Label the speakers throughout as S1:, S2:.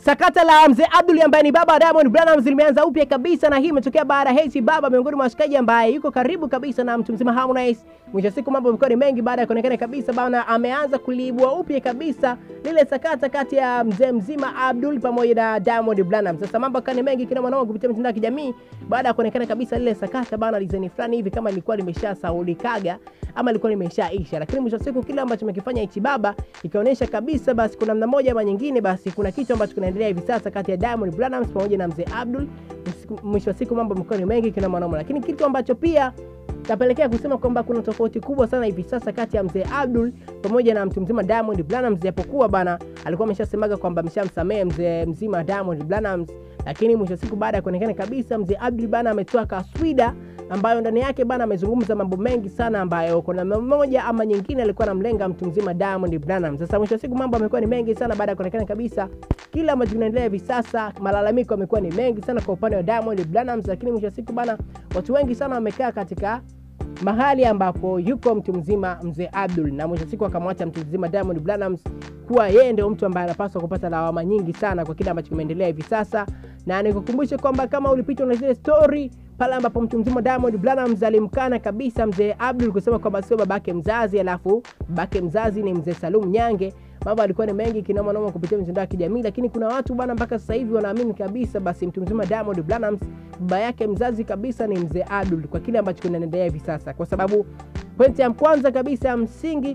S1: Sakata la mzee Abdul ambaye ni baba wa Diamond Platnumz limeanza upya kabisa, na hii imetokea baada ya Hechi Baba, miongoni mwa washikaji ambaye yuko karibu kabisa na mtu mzima Harmonize. Mwisho wa siku mambo yamekuwa ni mengi baada ya kuonekana kabisa bana, ameanza kuliibua upya kabisa lile sakata kati ya mzee mzima Abdul pamoja na Diamond Platnumz. Sasa mambo yakawa ni mengi kina mwanao kupitia mitandao ya kijamii baada ya kuonekana kabisa lile sakata bana, design fulani hivi kama lilikuwa limeshasaulikaga ama lilikuwa limeshaisha, lakini mwisho wa siku kile ambacho amekifanya Hechi Baba ikaonyesha kabisa basi kuna namna moja ama nyingine, basi kuna kitu ambacho kinaendelea hivi sasa kati ya Diamond Platnumz pamoja na mzee Abdul. Mwisho wa siku mambo yamekuwa ni mengi kina mwanaume, lakini kitu ambacho pia kapelekea kusema kwamba kuna tofauti kubwa sana hivi sasa kati ya mzee Abdul pamoja na mtu mzima Diamond Platnumz, japokuwa bana alikuwa ameshasemaga kwamba ameshamsamehe mzee mzima Diamond Platnumz, lakini mwisho wa siku baada ya kuonekana kabisa mzee Abdul bana ametoa kaswida ambayo ndani yake bana amezungumza mambo mengi sana ambayo kuna mmoja ama nyingine alikuwa anamlenga mtu mzima Diamond Platnumz. Sasa mwisho wa siku mambo yamekuwa ni mengi sana baada ya kuonekana kabisa kila ambacho kinaendelea hivi sasa, malalamiko yamekuwa ni mengi sana kwa upande wa Diamond Platnumz, lakini mwisho wa siku bana watu wengi sana wamekaa katika mahali ambapo yuko mtu mzima mzee Abdul, na mwisho siku akamwacha mtu mzima Diamond Platnumz kuwa yeye ndio mtu ambaye anapaswa kupata lawama nyingi sana kwa kile ambacho kimeendelea hivi sasa, na nikukumbushe kwamba kama ulipitwa na zile story pale ambapo mtu mzima Diamond Platnumz alimkana kabisa mzee Abdul kusema kwamba sio babake mzazi, alafu babake mzazi ni mzee Salum Nyange. Mambo alikuwa ni mengi kinoma noma kupitia mitandao ya kijamii, lakini kuna watu bana mpaka sasa hivi wanaamini kabisa basi mtu mzima Diamond Platnumz baba yake mzazi kabisa ni mzee Abdul kwa kile ambacho kinaendelea hivi sasa, kwa sababu pointi ya kwanza kabisa ya msingi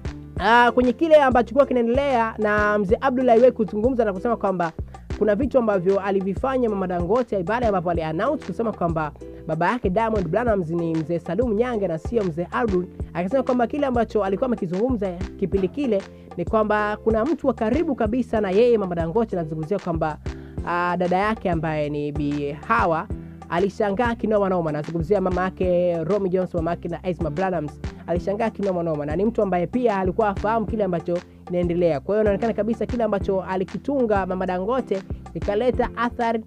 S1: uh, kwenye kile ambacho kuwa kinaendelea na mzee Abdul aliwahi kuzungumza na kusema kwamba kuna vitu ambavyo alivifanya mama Dangote baada ya ambapo aliannounce kusema kwamba baba yake Diamond Platnumz ni mzee Salum Nyange na sio mzee Abdul. Akasema kwamba kile ambacho alikuwa amekizungumza kipindi kile ni kwamba kuna mtu wa karibu kabisa na yeye mama Dangote, anazungumzia kwamba uh, dada yake ambaye ni Bi Hawa alishangaa kinoma noma. Nazungumzia mama yake Romy Jones, mama yake na Esma Platnumz, alishangaa kinoma noma, na ni mtu ambaye pia alikuwa afahamu kile ambacho inaendelea. Kwa hiyo inaonekana kabisa kile ambacho alikitunga mama Dangote ikaleta athari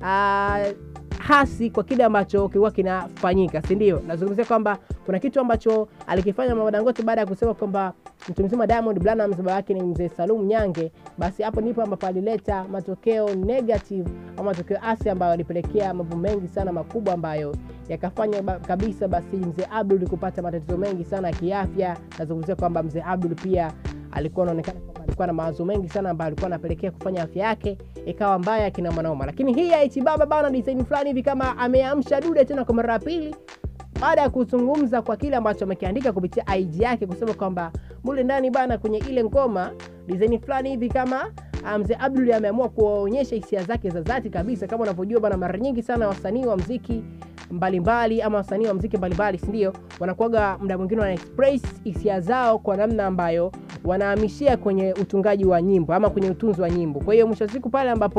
S1: uh, hasi kwa kile ambacho kilikuwa kinafanyika, si ndio? Nazungumzia kwamba kuna kitu ambacho alikifanya mama Dangote baada ya kusema kwamba mtu mzima Diamond Platnumz baba yake ni mzee Salum Nyange, basi hapo ndipo ambapo alileta matokeo negative au matokeo asi ambayo alipelekea mambo mengi sana makubwa ambayo yakafanya kabisa basi mzee Abdul kupata matatizo mengi sana ya kiafya. Nazungumzia kwamba mzee Abdul pia alikuwa anaonekana kwamba alikuwa na mawazo mengi sana ambayo alikuwa anapelekea kufanya afya yake ikawa mbaya kina mwanaume. Lakini hii ya Hechi Baba bana, design fulani hivi kama ameamsha dude tena kwa mara ya pili baada ya kuzungumza kwa kile ambacho amekiandika kupitia IG yake kusema kwamba mule ndani bana, kwenye ile ngoma design fulani hivi kama mzee Abdul ameamua kuonyesha hisia zake za dhati kabisa. Kama unavyojua bana, mara nyingi sana wasanii wa mziki mbalimbali ama wasanii wa mziki mbalimbali, si ndio, wanakuwaga muda mwingine wana express hisia zao kwa namna ambayo wanahamishia kwenye utungaji wa nyimbo ama kwenye utunzi wa nyimbo. Kwa hiyo mwisho wa siku pale ambapo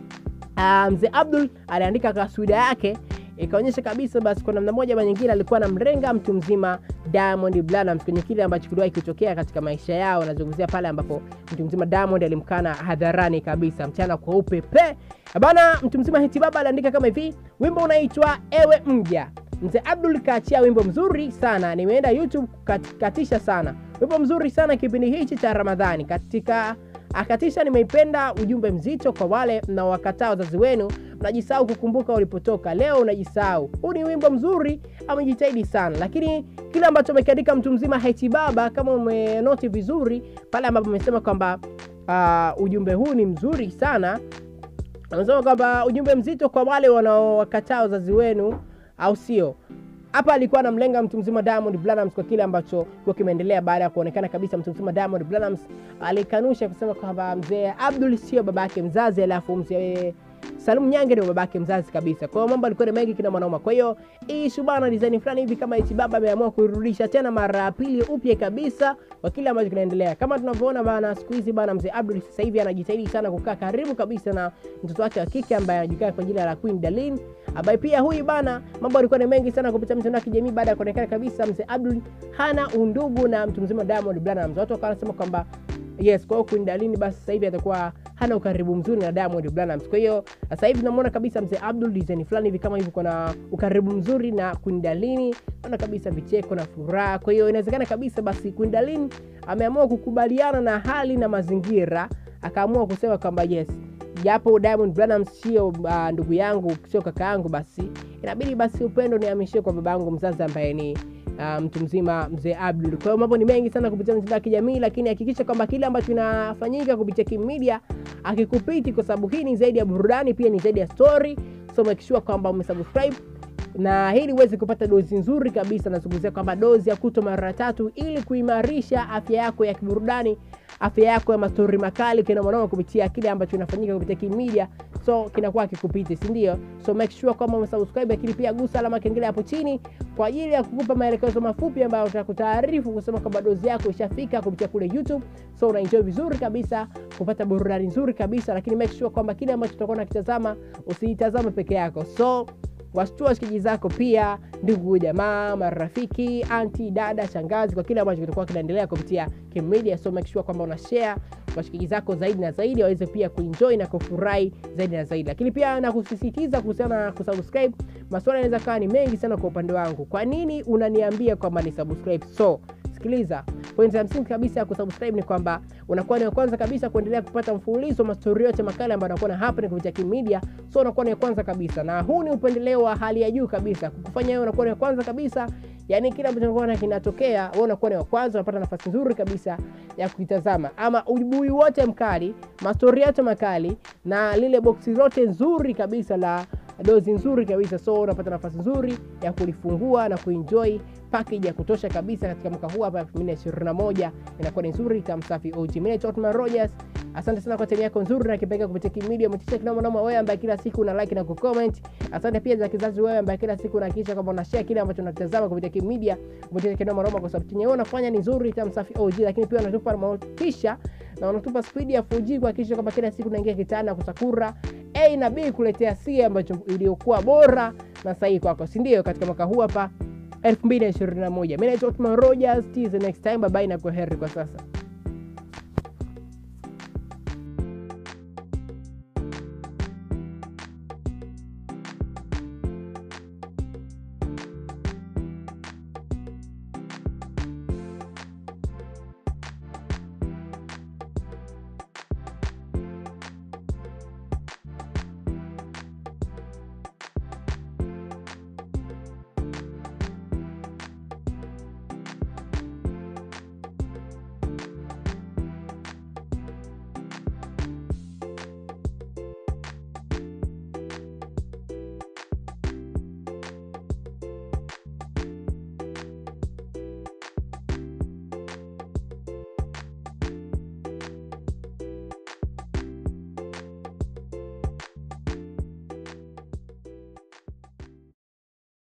S1: uh, mzee Abdul aliandika kaswida yake ikaonyesha kabisa basi kwa namna moja ama nyingine alikuwa anamrenga mtu mzima Diamond Platnumz kwenye kile ambacho kiliwahi kutokea katika maisha yao. Nazungumzia pale ambapo mtu mzima Diamond alimkana hadharani kabisa mchana kweupe pe bana. Mtu mzima Hechi Baba aliandika kama hivi, wimbo unaitwa ewe mja. Mzee Abdul kaachia wimbo mzuri sana, nimeenda YouTube kat, katisha sana, wimbo mzuri sana kipindi hichi cha Ramadhani katika akatisha nimeipenda. Ujumbe mzito kwa wale mnaowakataa wazazi wenu, mnajisahau kukumbuka ulipotoka, leo unajisahau. Huu ni wimbo mzuri, amejitahidi sana, lakini kile ambacho amekiandika mtu mzima Hechi Baba, kama umenoti vizuri pale ambapo amesema kwamba uh, ujumbe huu ni mzuri sana, amesema kwamba ujumbe mzito kwa wale wanaowakataa wazazi wenu, au sio? hapa alikuwa anamlenga mtu mzima Diamond Platnumz kwa kile ambacho kwa kimeendelea baada ya kuonekana kabisa mtu mzima Diamond Platnumz alikanusha kusema kwamba mzee Abdul sio baba yake mzazi, alafu mzee Salum Nyange ndio babake mzazi kabisa. Kwa hiyo mambo alikuwa ni mengi kina mwanaume. Kwa hiyo hii subana design fulani hivi kama Hechi Baba ameamua kurudisha tena mara ya pili upya kabisa kwa kile ambacho kinaendelea. Kama tunavyoona bana, siku hizi bana, mzee Abdul sasa hivi anajitahidi sana kukaa karibu kabisa na mtoto wake wa kike ambaye anajulikana kwa jina la Queen Darlene, ambaye pia huyu bana, mambo alikuwa ni mengi sana kupitia mitandao ya kijamii baada ya kuonekana kabisa mzee Abdul hana undugu na mtu mzima Diamond Platnumz. Watu wakawa wanasema kwamba yes, kwa hiyo Queen Darlene basi sasa hivi atakuwa hana ukaribu mzuri na Diamond Platnumz. Kwa hiyo sasa hivi tunamwona kabisa mzee Abdul design fulani hivi kama hivi kuna ukaribu mzuri na Queen Darlene, naona kabisa vicheko na furaha. Kwa hiyo inawezekana kabisa basi Queen Darlene ameamua kukubaliana na hali na mazingira, akaamua kusema kwamba yes japo Diamond Platnumz sio uh, ndugu yangu, sio kaka yangu, basi inabidi basi upendo nihamishie kwa baba yangu mzazi ambaye ni uh, mtu mzima mzee Abdul. Kwa hiyo mambo ni mengi sana kupitia mitandao ya kijamii, lakini hakikisha kwamba kile ambacho kinafanyika kupitia Kim Media akikupiti, kwa sababu hii ni zaidi ya burudani, pia ni zaidi ya story. So make sure kwamba umesubscribe na ili uweze kupata dozi nzuri kabisa. Nazungumzia kwamba dozi ya kuto mara tatu, ili kuimarisha afya yako ya kiburudani, afya yako ya mastori makali kinamanoma kupitia kile ambacho kinafanyika kupitia Kim Media, so kinakuwa kikupiti, si ndio? So make sure kwamba umesubscribe, lakini pia gusa alama kengele hapo chini kwa ajili ya kukupa maelekezo mafupi ambayo utakutaarifu kusema kwamba dozi yako ishafika kupitia kule YouTube. So unaenjoy vizuri kabisa kupata burudani nzuri kabisa, lakini make sure kwamba kile ambacho utakuwa unakitazama usiitazame peke yako so washtua washikaji zako pia ndugu jamaa marafiki anti dada shangazi kwa kile ambacho kitakuwa kinaendelea kupitia Kim Media so make sure kwamba una share washikaji zako zaidi na zaidi waweze pia kuenjoy na kufurahi zaidi na zaidi lakini pia na kusisitiza kuhusiana na kusubscribe maswala yanaweza kawa ni mengi sana kwa upande wangu kwa nini unaniambia kwamba ni subscribe so sikiliza pointi ya msingi kabisa ya kusubscribe ni kwamba unakuwa ni wa kwanza kabisa kuendelea kupata mfululizo wa mastori yote makala ambayo anakuwa na hapa kupitia Kim Media so unakuwa ni wa kwanza kabisa na huu ni upendeleo wa hali ya juu kabisa kukufanya wewe unakuwa ni wa kwanza kabisa yani kila ambacho unakuwa kinatokea wewe unakuwa ni wa kwanza unapata nafasi nzuri kabisa ya kuitazama ama ujibui wote mkali mastori yote makali na lile boksi lote nzuri kabisa la dozi nzuri kabisa so unapata nafasi nzuri ya kulifungua na kuenjoy package ya kutosha kabisa katika mwaka huu hapa 2021 inakuwa ni nzuri tamsafi OG mimi naitwa Otman Rogers asante sana kwa time yako nzuri na kipekee kupitia Kim Media mtisha kinoma noma wewe ambaye kila siku una like na kucomment asante pia za kizazi wewe ambaye kila siku unahakikisha kwamba una share kile ambacho unatazama kupitia Kim Media mtisha kinoma noma kwa sababu chenye wewe unafanya ni nzuri tamsafi OG lakini pia unatupa motisha na unatupa speed ya 4G kuhakikisha kwamba kila siku unaingia kitana na kusakura A na B kuletea C ambacho iliyokuwa bora na sahihi kwako, si ndio? Katika mwaka huu hapa 2021. Mimi naitwa Otman Rogers, till the next time, bye bye na kwaheri kwa sasa.